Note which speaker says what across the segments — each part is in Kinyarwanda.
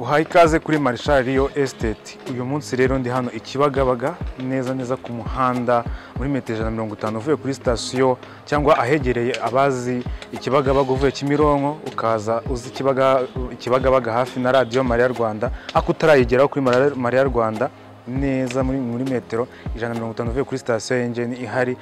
Speaker 1: Aho ikaze kuri Marshal Rio Estate. Uyu munsi rero ndi hano i Kibagabaga neza neza ku muhanda muri metero ijana na mirongo itanu uvuye kuri sitasiyo cyangwa ahegereye abazi i Kibagabaga uvuye Kimironko ukaza uzi Kibaga- Kibagabaga hafi na radiyo Mariya Rwanda ariko utarayigeraho kuri Mariya- Mariya Rwanda neza muri, muri metero ijana na mirongo itanu uvuye kuri sitasiyo ya Engine ihari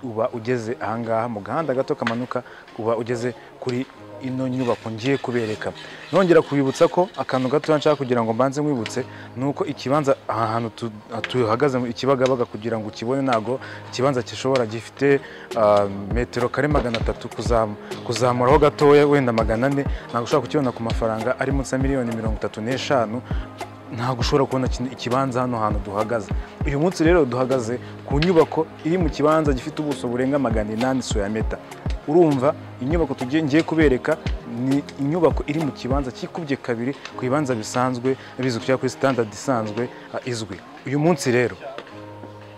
Speaker 1: uba ugeze ahangaha mu gahanda gato kamanuka uba ugeze kuri ino nyubako ngiye kubereka nongera kubibutsa ko akantu gato nshaka kugira ngo mbanze nkwibutse ni uko ikibanza aha hantu tu- tuhagaze mu ikibagabaga kugira ngo ukibone ntago ikibanza gishobora gifite ah, metero kare magana atatu kuzam- kuzamuraho gatoya wenda magana ane ntabwo ushobora kukibona ku mafaranga ari munsi ya miliyoni mirongo itatu n'eshanu ntabwo ushobora kubona iki- ikibanza hano hantu duhagaze uyu munsi rero duhagaze ku nyubako iri mu kibanza gifite ubuso burenga magana inani soya meta urumva inyubako tugiye ngiye kubereka ni inyubako iri mu kibanza cyikubye kabiri ku bibanza bisanzwe bizwi cyangwa kuri standard isanzwe ah, izwi uyu munsi rero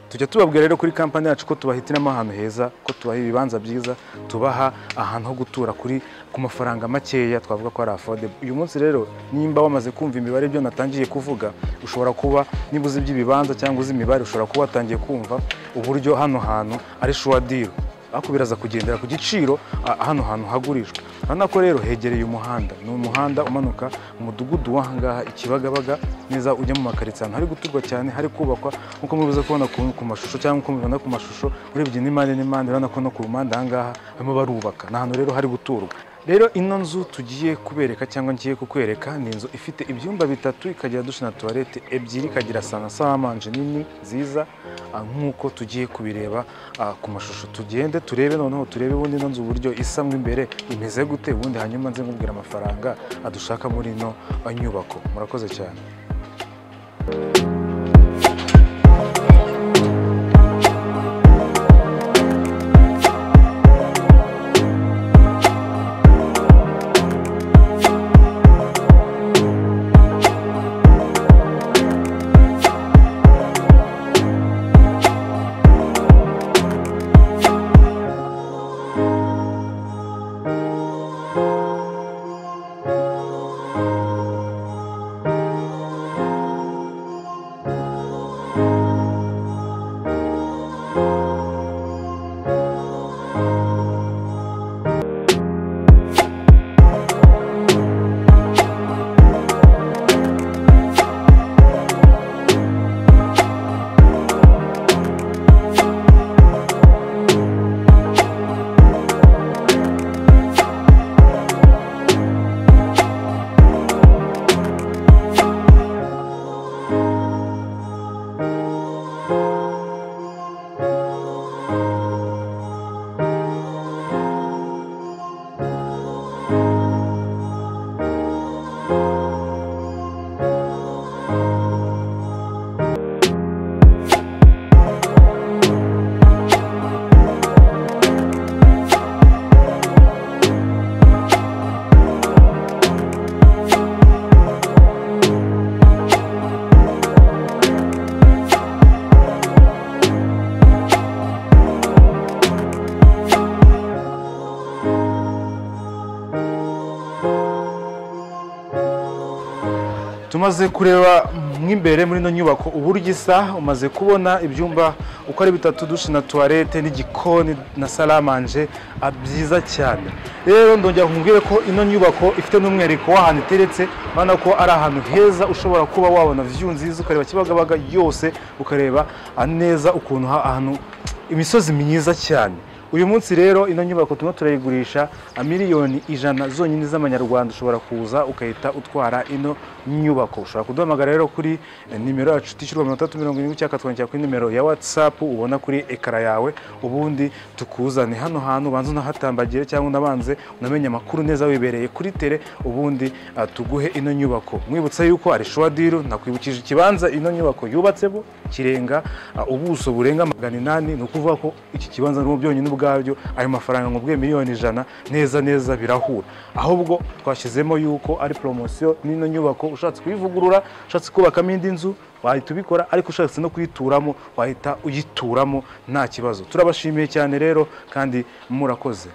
Speaker 1: tujya tubabwira rero kuri kampani yacu ko tubahitiramo ahantu heza ko tubaha ibibanza byiza tubaha ahantu ho gutura kuri ku mafaranga makeya twavuga ko ari affordable uyu munsi rero nimba wamaze kumva imibare ibyo natangiye kuvuga ushobora kuba niba uzi iby'ibibanza cyangwa uzi imibare ushobora kuba watangiye kumva uburyo hano hantu ari shuwa deal ariko biraza kugendera ku giciro ah, hano hantu hagurishwa urabona ko rero hegereye umuhanda ni umuhanda umanuka mu mudugudu w'ahangaha i Kibagabaga neza ujya mu makaritsiye ahantu hari guturwa cyane hari kubakwa nk'uko mubize kubona ku ku mashusho cyangwa nk'uko mubibona ku mashusho urebye n'impande n'impande urabona ko no ku ruhande ahangaha barimo barubaka ni ahantu rero hari guturwa rero ino nzu tugiye kubereka cyangwa ngiye kukwereka ni inzu ifite ibyumba bitatu ikagira dushe na tuwarete ebyiri ikagira sana samanje nini nziza ah, nk'uko tugiye kubireba ah, ku mashusho tugende turebe noneho turebe ubundi ino nzu uburyo isa mo imbere imeze gute ubundi hanyuma nze nkubwira amafaranga adushaka muri ino ah, nyubako murakoze cyane tumaze kureba mo imbere muri ino nyubako uburyo isa umaze kubona ibyumba uko ari bitatu dushe na tuwarete n'igikoni na salamanje ah, byiza cyane rero ndongera nkubwire ko ino nyubako ifite n'umwihariko w'ahantu iteretse urabona ko ari ahantu heza ushobora kuba wabona view nziza ukareba kibagabaga yose ukareba ah, neza ukuntu ha- ahantu imisozi myiza cyane uyu munsi rero ino nyubako turimo turayigurisha a miliyoni ijana zonyine z'amanyarwanda ushobora kuza ugahita utwara ino nyubako ushobora kuduhamagara rero kuri eh, nimero yacu itishyurwa mirongo itatu mirongo irindwi icyaka tukongera kuri nimero ya watsapu ubona kuri ekara yawe ubundi tukuzane hano hantu ubanza unahatambagire cyangwa unabanze unamenye amakuru neza wibereye kuri tere ubundi ah, tuguhe ino nyubako mwibutsa yuko ari showadiru nakwibukije ikibanza ino nyubako yubatsemo kirenga ah, ubuso burenga magana inani ni ukuvuga ko iki kibanza n'ubu byonyine ubwabyo ayo mafaranga nkubwiye miliyoni ijana neza neza birahura ahubwo twashyizemo yuko ari poromosiyo n'ino nyubako ushatse kuyivugurura ushatse kubakamo indi nzu wahita ubikora ariko ushatse no kuyituramo wahita uyituramo nta kibazo turabashimiye cyane rero kandi murakoze